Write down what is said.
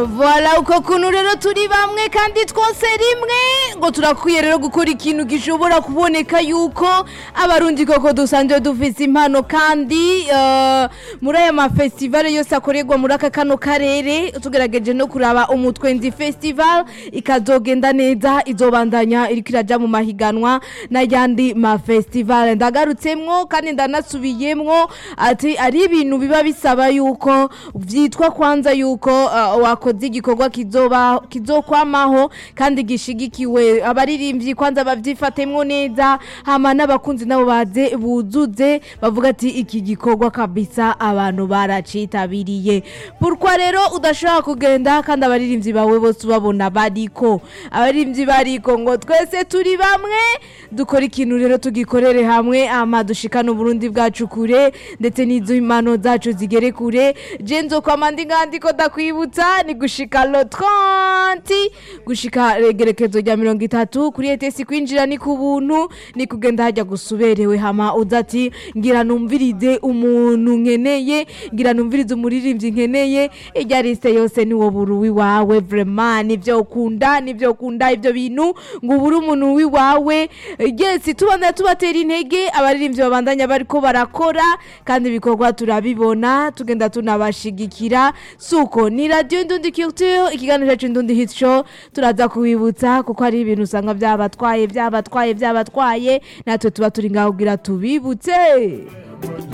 Voilà uko kuntu rero turi bamwe kandi twose rimwe ngo turakwiye rero gukora ikintu gishobora kuboneka yuko abarundi koko dusanzwe dufise impano kandi eh, muri aya mafestivale yose akorerwa muri aka kano karere tugerageje no kuraba umutwenzi festival ikazogenda neza izobandanya iriko iraja mu mahiganwa n'ayandi mafestivale ndagarutsemwo kandi ndanasubiyemwo ati ari ibintu biba bisaba yuko vyitwa kwanza yuko uh, wakoze igikorwa kizoba kizokwamaho kandi gishigikiwe abaririmbyi kwanza bavyifatemwo neza hama n'abakunzi nabo baze buzuze bavuga ati iki gikorwa kabisa abantu baracitabiriye pourquoi rero udashobora kugenda kandi abaririmbyi bawe bose ubabona bariko abaririmbyi bariko ngo twese turi bamwe dukora ikintu rero tugikorere hamwe ama dushikana uburundi bwacu kure ndetse n'izo impano zacu zigere kure je nzokwama ndi ngandiko ndakwibutsa ni gushika lo 30 gushika regerekezo rya mirongo itatu kuri etesi kwinjira ni ku buntu ni kugenda hajya gusuberewe hama uza ati ngira numvirize umuntu nkeneye ngira numvirize umuririmbyi nkeneye irya liste yose ni wo buru wiwawe vraiment nivyo ukunda nivyo ukunda ivyo bintu ngo ubure umuntu wiwawe yes tubandanya tubatera intege abaririmbyi babandanya bariko barakora kandi ibikorwa turabibona tugenda tunabashigikira suko ni radio indundi culture ikiganiro cyacu indundi hit show turaza kubibutsa kuko hari ibintu usanga byabatwaye byabatwaye byabatwaye natwe tuba turi ngaho kugira tubibutse